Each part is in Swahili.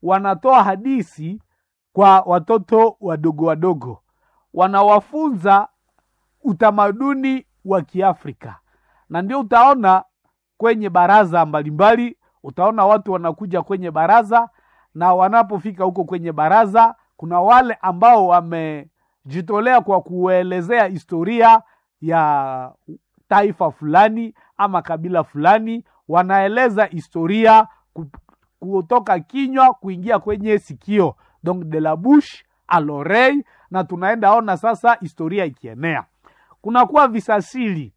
wanatoa hadisi kwa watoto wadogo wadogo, wanawafunza utamaduni wa Kiafrika, na ndio utaona kwenye baraza mbalimbali, utaona watu wanakuja kwenye baraza, na wanapofika huko kwenye baraza, kuna wale ambao wamejitolea kwa kuelezea historia ya taifa fulani ama kabila fulani, wanaeleza historia ku- kutoka kinywa kuingia kwenye sikio, donc de la bouche à l'oreille, na tunaenda ona sasa historia ikienea. Kunakuwa visasili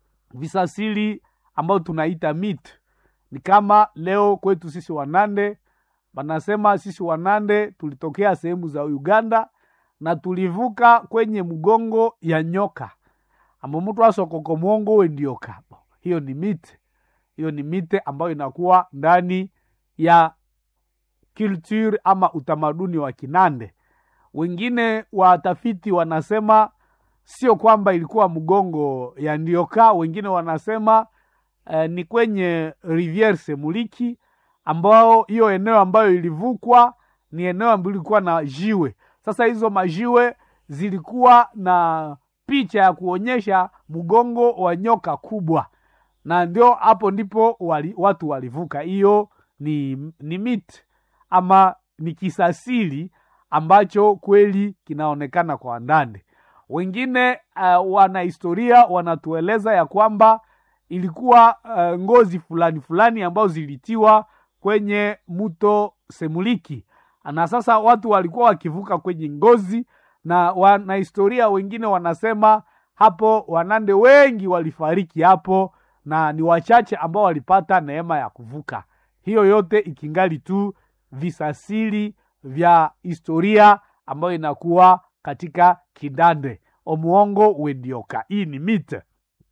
visasili ambayo tunaita mit ni kama leo kwetu sisi Wanande wanasema sisi Wanande tulitokea sehemu za Uganda na tulivuka kwenye mgongo ya nyoka ambo mtu asokoko mwongo we ndio kapo. Hiyo ni mite, hiyo ni mite ambayo inakuwa ndani ya culture ama utamaduni wa Kinande. Wengine watafiti wanasema sio kwamba ilikuwa mgongo ya ndioka, wengine wanasema eh, ni kwenye Riviere Semuliki ambao hiyo eneo ambayo ilivukwa ni eneo ambayo ilikuwa na jiwe. Sasa hizo majiwe zilikuwa na picha ya kuonyesha mgongo wa nyoka kubwa, na ndio hapo ndipo wali, watu walivuka. Hiyo ni, ni mit ama ni kisasili ambacho kweli kinaonekana kwa ndani. Wengine uh, wanahistoria wanatueleza ya kwamba ilikuwa uh, ngozi fulani fulani ambazo zilitiwa kwenye mto Semuliki, na sasa watu walikuwa wakivuka kwenye ngozi, na wanahistoria wengine wanasema hapo Wanande wengi walifariki hapo, na ni wachache ambao walipata neema ya kuvuka. Hiyo yote ikingali tu visasili vya historia ambayo inakuwa katika Kidande omuongo wendioka. Hii ni mite.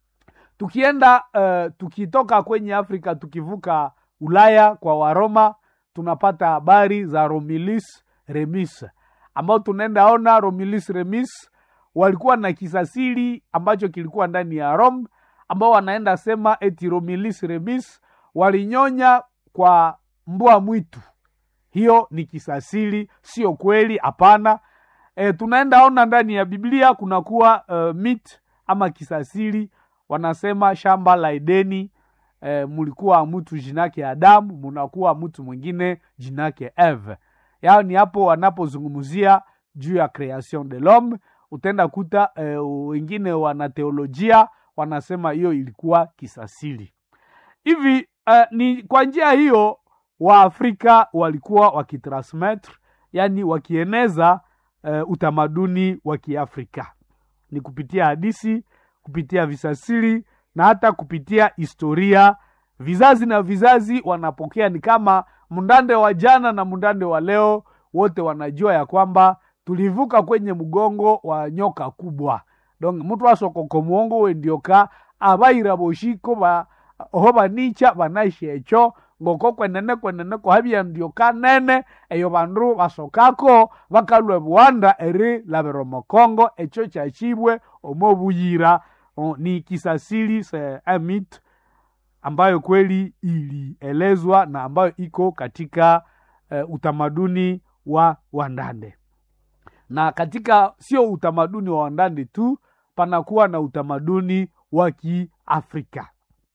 Tukienda uh, tukitoka kwenye Afrika tukivuka Ulaya kwa Waroma, tunapata habari za Romulus Remus, ambao tunaenda ona Romulus Remus walikuwa na kisasili ambacho kilikuwa ndani ya Rome, ambao wanaenda sema eti Romulus Remus walinyonya kwa mbwa mwitu. Hiyo ni kisasili, sio kweli, hapana. E, tunaenda ona ndani ya Biblia kunakuwa uh, mit ama kisasili, wanasema shamba la Edeni e, mulikuwa mtu jinake Adamu, munakuwa mtu mwingine jinake Eve. Yao ni hapo wanapozungumzia juu ya creation de l'homme. Utaenda kuta e, wengine wana teolojia wanasema hiyo ilikuwa kisasili hivi. Uh, ni kwa njia hiyo Waafrika walikuwa wakitransmettre, yani wakieneza uh, utamaduni wa Kiafrika ni kupitia hadisi, kupitia visasili na hata kupitia historia. Vizazi na vizazi wanapokea, ni kama mndande wa jana na mndande wa leo, wote wanajua ya kwamba tulivuka kwenye mgongo wa nyoka kubwa. Donc mtu asokoko muongo wendioka abaira boshiko ba oho banicha banashecho ngoko kwenene kwenene kohabia ndioka nene eyo bandu basokako bakalwe buwanda eri labero mokongo echo chachibwe omo buyira o, ni kisasili se amit ambayo kweli ilielezwa na ambayo iko katika uh, utamaduni wa Wandande na katika sio utamaduni wa Wandande tu, panakuwa na utamaduni wa Kiafrika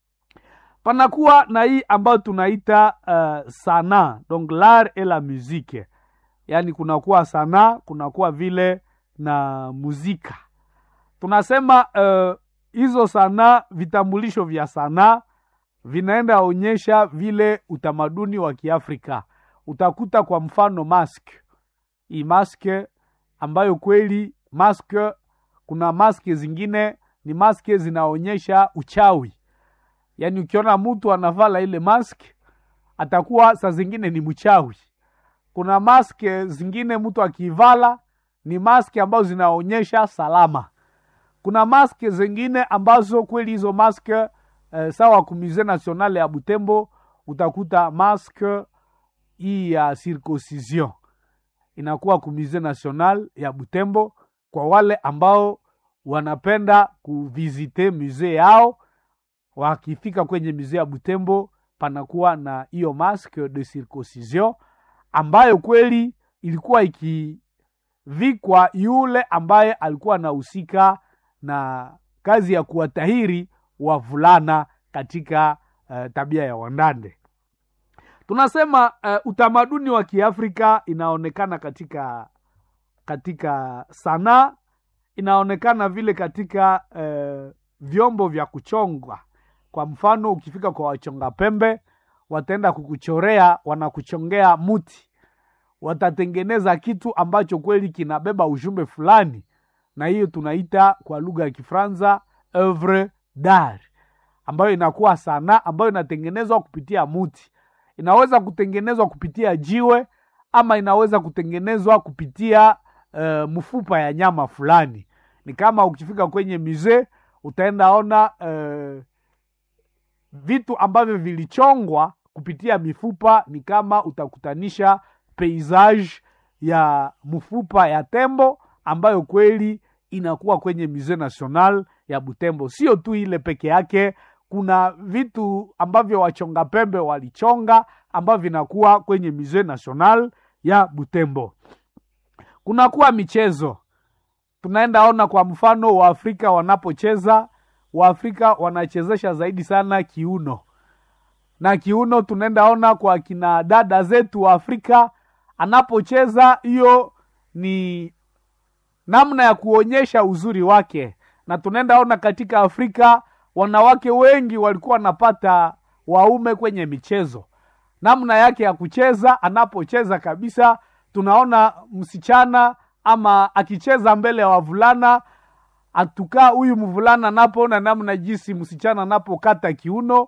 panakuwa na hii ambayo tunaita uh, sanaa donc l'art et la musique, yaani kunakuwa sanaa, kunakuwa vile na muzika. Tunasema hizo uh, sanaa, vitambulisho vya sanaa vinaenda onyesha vile utamaduni wa Kiafrika. Utakuta kwa mfano mask, hii maske ambayo kweli maske, kuna maske zingine ni maske zinaonyesha uchawi yaani ukiona mtu anavala ile mask atakuwa saa zingine ni mchawi. Kuna mask zingine mtu akivala ni mask ambazo zinaonyesha salama. Kuna mask zingine ambazo kweli hizo mask eh, sawa ku Musee National ya Butembo utakuta mask hii ya circoncision inakuwa ku Musee National ya Butembo kwa wale ambao wanapenda kuvizite musee yao wakifika kwenye musee ya Butembo panakuwa na hiyo masque de circoncision ambayo kweli ilikuwa ikivikwa yule ambaye alikuwa anahusika na kazi ya kuwatahiri wavulana katika uh, tabia ya wandande tunasema uh, utamaduni wa kiafrika inaonekana katika katika sanaa inaonekana vile katika uh, vyombo vya kuchongwa kwa mfano ukifika kwa wachonga pembe wataenda kukuchorea wanakuchongea muti watatengeneza kitu ambacho kweli kinabeba ujumbe fulani na hiyo tunaita kwa lugha ya kifransa oeuvre d'art ambayo inakuwa sanaa ambayo inatengenezwa kupitia muti inaweza kutengenezwa kupitia jiwe ama inaweza kutengenezwa kupitia uh, mfupa ya nyama fulani ni kama ukifika kwenye mizee utaenda ona uh, vitu ambavyo vilichongwa kupitia mifupa ni kama utakutanisha paysage ya mfupa ya tembo ambayo kweli inakuwa kwenye musee national ya butembo sio tu ile peke yake kuna vitu ambavyo wachonga pembe walichonga ambavyo vinakuwa kwenye musee national ya butembo kunakuwa michezo tunaenda ona kwa mfano waafrika wanapocheza waafrika wanachezesha zaidi sana kiuno na kiuno tunaenda ona kwa kina dada zetu wa afrika anapocheza hiyo ni namna ya kuonyesha uzuri wake na tunaenda ona katika afrika wanawake wengi walikuwa wanapata waume kwenye michezo namna yake ya kucheza anapocheza kabisa tunaona msichana ama akicheza mbele ya wavulana atukaa huyu mvulana anapoona namna jinsi msichana anapokata kiuno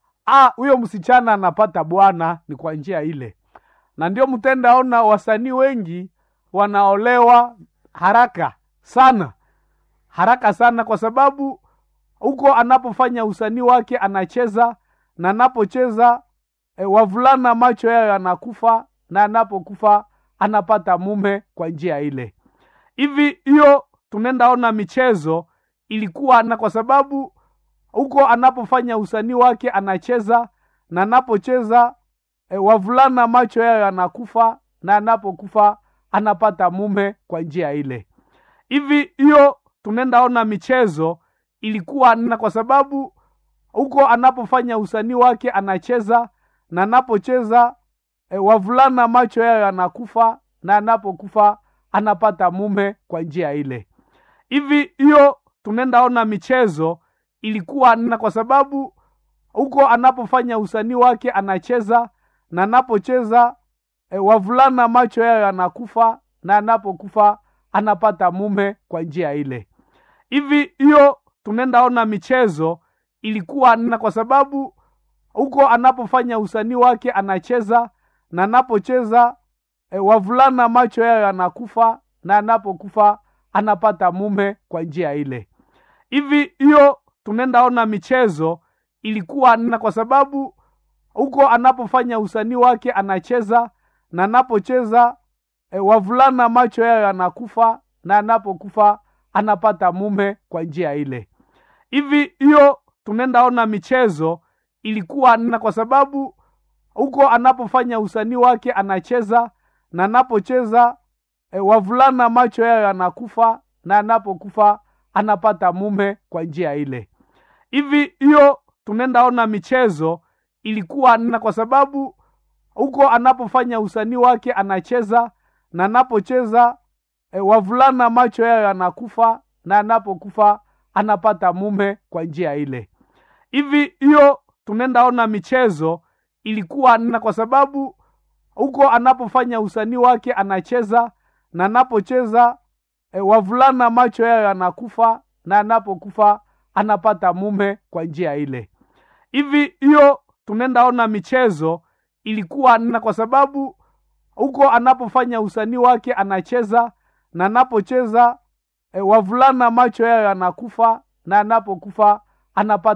huyo msichana anapata bwana ni kwa njia ile na ndio mtendaona wasanii wengi wanaolewa haraka sana haraka sana kwa sababu huko anapofanya usanii wake anacheza na anapocheza e, wavulana macho yayo yanakufa na anapokufa anapata mume kwa njia ile hivi hiyo tunaendaona michezo ilikuwa na kwa sababu huko anapofanya usanii wake anacheza na anapocheza e, wavulana macho yayo yanakufa na anapokufa anapata mume kwa njia ile hivi hiyo tunaendaona michezo ilikuwa na kwa sababu huko anapofanya usanii wake anacheza na anapocheza e, wavulana macho yayo yanakufa na anapokufa anapata mume kwa njia ile hivi hiyo tunaendaona michezo ilikuwa na kwa sababu huko anapofanya usanii wake anacheza na anapocheza e, wavulana macho yayo yanakufa na anapokufa anapata mume kwa njia ile hivi hiyo tunaendaona michezo ilikuwa na kwa sababu huko anapofanya usanii wake anacheza na anapocheza e, wavulana macho yayo yanakufa na anapokufa anapata mume kwa njia ile hivi hiyo tunaendaona michezo ilikuwa na kwa sababu huko anapofanya usanii wake anacheza na anapocheza e, wavulana macho yayo yanakufa na anapokufa anapata mume kwa njia ile hivi hiyo tunaendaona michezo ilikuwa na kwa sababu huko anapofanya usanii wake anacheza na anapocheza e, wavulana macho yayo yanakufa na anapokufa anapata mume kwa njia ile hivi hiyo tunaendaona michezo ilikuwa na kwa sababu huko anapofanya usanii wake anacheza na anapocheza e, wavulana macho yayo yanakufa na anapokufa anapata mume kwa njia ile hivi hiyo tunaendaona michezo ilikuwa na kwa sababu huko anapofanya usanii wake anacheza na anapocheza e, wavulana macho yayo yanakufa na anapokufa anapata mume kwa njia ile hivi hiyo tunaendaona michezo ilikuwa na kwa sababu huko anapofanya usanii wake anacheza na anapocheza e, wavulana macho yayo yanakufa na anapokufa anapata